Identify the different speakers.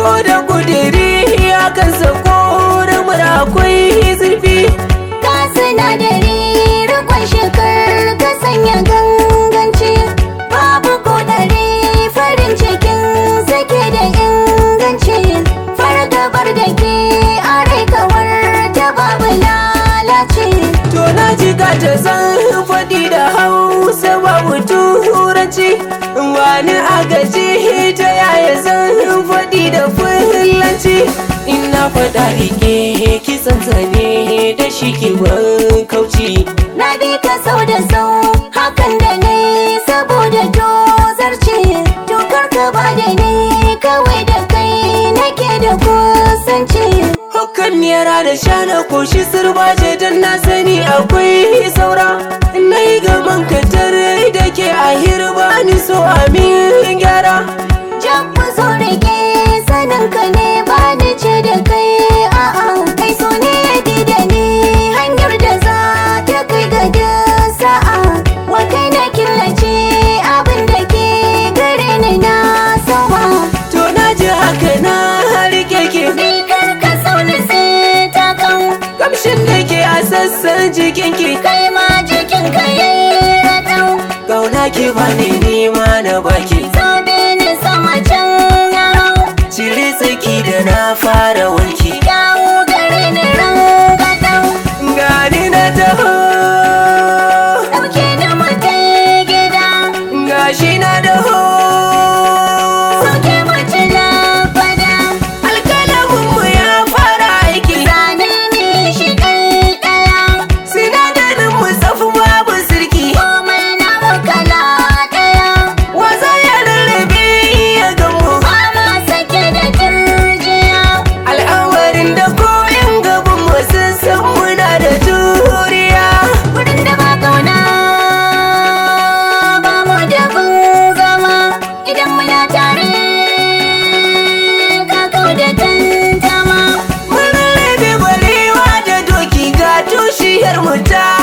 Speaker 1: ko da kudiri ya kansa korumar akwai zurfi
Speaker 2: Ka sinadari rikon shekar ka sanya ganganci Babu kodari farin cikin sake da inganci Fargabar da ke a rai kawar ta babu lalace
Speaker 1: To na ji ka ta san faɗi da hausa babu turanci Wani agaji ta yaya zan faɗi da fulanci Ina faɗa rike kisan zane da shi ke ban kauci
Speaker 2: Na bi ka sau da sau hakan da ne saboda tozarci Tukar ka ba da ni kawai da kai nake da kusanci
Speaker 1: Hakan yara da shana koshi sirbaje don na sani akwai saura Na yi gaman katar da ke a hirba ni so amin gyara
Speaker 2: Jan zo rike sanin ka ne ba ni ce da kai a'a kai so ne ya da ni hanyar da za ta kai ga da sa'a wa kai na killace abin da ke gare ni na sama
Speaker 1: To na ji haka na rike ke
Speaker 2: ni kar ka so ni sai ta kan
Speaker 1: Kamshin da ke a sassan jikinki
Speaker 2: kai ma jikin ka yayi ratau
Speaker 1: Gauna ki bani nima na baki
Speaker 2: sabe ni sama can ya hau
Speaker 1: Cire tsaki da na fara wanki
Speaker 2: dawo gare ni rangadau
Speaker 1: Gani na taho
Speaker 2: dauke ni mu tai gida
Speaker 1: Gashi na daho
Speaker 2: Sauke mace na fada
Speaker 1: Alkalaminmu ya fara aiki
Speaker 2: Zane ne shi ɗai ɗaya
Speaker 1: Sinadarin mu tsafi babu sirki
Speaker 2: Komai na kala ɗaya
Speaker 1: Waza ya rarrabe ya gamu
Speaker 2: Ba ma sake da turjiya
Speaker 1: Al'amarin da koyin gaban mu sun san muna da juriya
Speaker 2: Wurin da ba kauna Ba mu da bin zama Idan muna tare Ka kau da tantama
Speaker 1: Mun rarrabe barewa da doki ga tushiyar mu ta